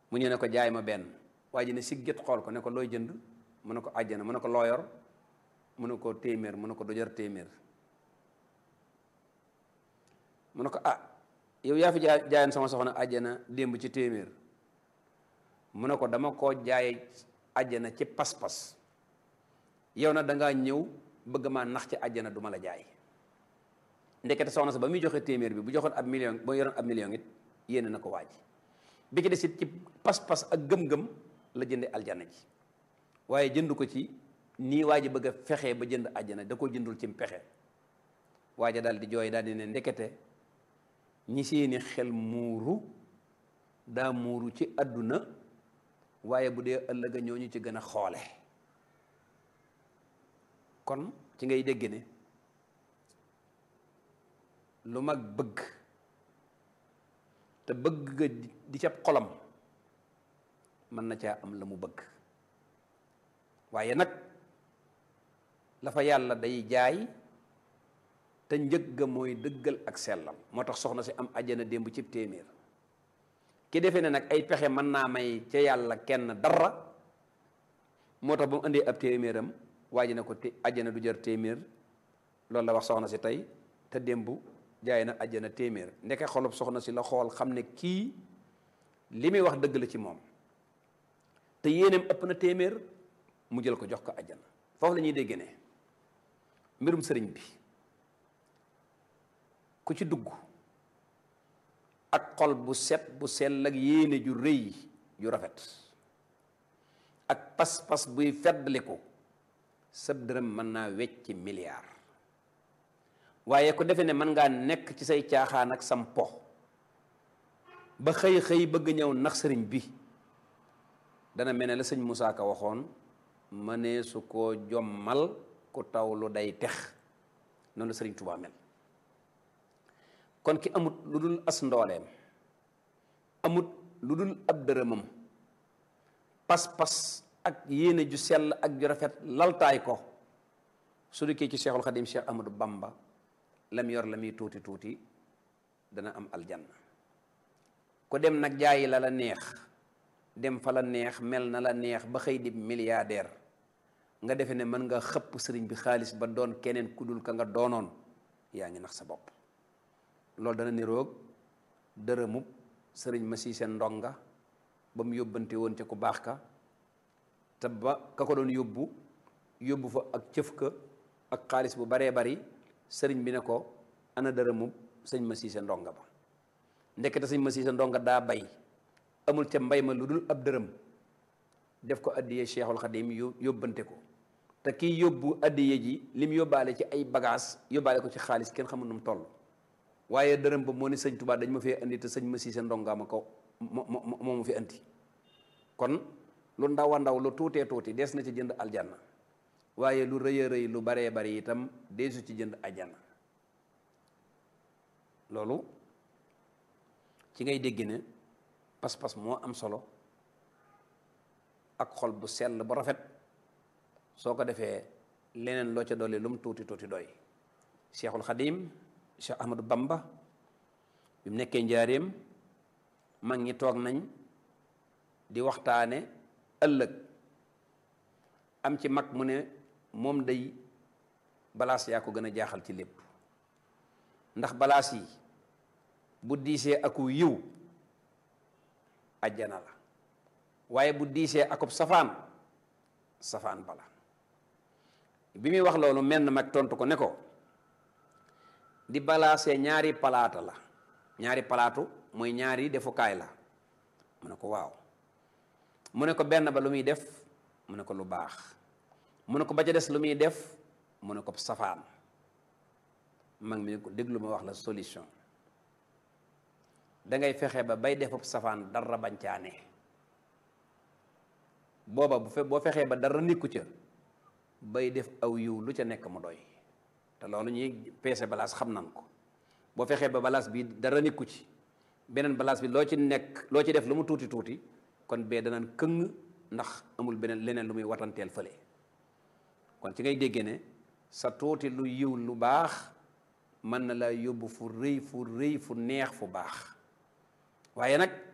mu ñëw ne ko jaay ma benn waa ji ne sigget xool ko ne ko looy jënd mu ne ko àjjana mu ne ko looyor mu ne ko téeméer mu ne ko du jar téeméer mu ne ko ah yow yaa fi jaay jaayoon sama soxna àjjana démb ci téeméer mu ne ko dama koo jaay àjjana ci pas-pas yow na dangaa ñëw bëgg maa nax ci àjjana du ma la jaay ndekete soxna sa ba muy joxe téeméer bi bu joxoon ab million ba yoroon ab million it yéene na ko waaj bi ci des it ci pas-pas ak gëm-gëm la jënde aljana ji waaye jënd ko ci nii waa ji bëgg a fexe ba jënd àjjana da ko jëndul ci pexe waaja daal di jooy daal di ne ndekete ñi seeni xel muuru daa muuru ci àdduna waaye bu dee ëllëga ñooñu ci gën a xoole kon ci ngay dégg ne lu mag bëgg te bëgg ga di ca xolam mën na caa am la mu bëgg waaye nag la fa yàlla day jaay te njëg ga mooy dëggal ak sellam moo tax soxna si am àjjana démb cib téeméer ki defee ne nag ay pexe mën naa may ca yàlla kenn dara moo tax ba mu indee ab téeméeram waa ji ne ko té àjjana du jar téeméer loolu la wax soxna si tey te démb jaay na àjjana téeméer ndeke xolub soxna si la xool xam ne kii li muy wax dëgg la ci moom te yéeneem ëpp na téeméer mu jël ko jox ko àjjana foofu la ñuy dégg ne mbirum sëriñ bi ku ci dugg ak xol bu set bu sell ak yéene ju rëy ju rafet ak pas-pas buy feddliku sab dërëm mën naa wecci milliard waaye ku defe ne mën ngaa nekk ci say caaxaan ak sam po ba xëy-xëy bëgg ñëw nax sëriñ bi dana mel ne la sëñ Moussa Ka waxoon mënee su koo jommal ku taw lu day tex noonu la sëriñ Tuubaa mel kon ki amut lu dul as ndooleem amut lu dul ab dërëmam pas-pas ak yéene ju sell ak ju rafet laltaay ko su dikkee ci Cheikhul Xadim Cheikh Amadou Bamba lam yor la muy tuuti tuuti dana am aljanna ku dem nag jaayi la la neex dem fa la neex mel na la neex ba xëy di milliardaire nga defe ne mën nga xëpp sëriñ bi xaalis ba doon keneen ku dul ka nga doonoon yaa ngi nax sa bopp loolu dana niroog dërëmub sëriñ ma sii seen ndonga ba mu yóbbante woon ca ku baax ka te ba ka ko doon yóbbu yóbbu fa ak cëf ka ak xaalis bu baree bari sëriñ bi ne ko ana dërëmub sëñ ma sii seen ndonga ba ndekete sëñ ma sii seen ndonga daa bay amul ca mbay ma lu dul ab dërëm def ko addiyee cheikhul xadim yóbbante ko te kii yóbbu addiye ji lim yóbbaale ci ay bagage yóbbaale ko ci xaalis kenn xamul nu mu toll waaye dërëm ba moo ni sëñ Tuubaa dañ ma fee indi te sëñ ma siise ndongaa ma ko moo moo ma fi indi kon lu ndaw a ndaw lu tuutee tuuti des na ci jënd aljanna waaye lu rëy a rëy lu baree bari itam deesu ci jënd aljanna loolu ci ngay dégg ne pas-pas moo am solo ak xol bu sell bu rafet soo ko defee leneen loo ca dolli lu mu tuuti tuuti doy cheikhul xadim cheikh ahmadou bamba bi mu nekkee njaareem mag ñi toog nañ di waxtaane ëllëg am ci mag mu ne moom day balaas yaa ko gën a jaaxal ci lépp ndax balaas yi bu diisee aku yiw ajjana la waaye bu diisee akub safaan safaan bala bi muy wax loolu menn mag tontu ko ne ko di balaasee ñaari palaata la ñaari palaatu mooy ñaari defukaay la mu ne ko waaw mu ne ko benn ba lu muy def mu ne ko lu baax mu ne ko ba ca des lu muy def mu ne ko safaan mag mi ko déglu ma wax la solution dangay fexe ba bay defub safaan dara bancaane booba bu fe boo fexee ba dara nekku ca bay def aw yiw lu ca nekk mu doy te loolu ñuy peese balaas xam nan ko boo fexee ba balaas bi dara nekku ci beneen balaas bi loo ci nekk loo ci def lu mu tuuti tuuti kon bee danaan këng ndax amul beneen leneen lu muy watanteel fële kon ci ngay déggee ne sa tuuti lu yiw lu baax mën na la yóbbu fu rëy fu rëy fu neex fu baax waaye nag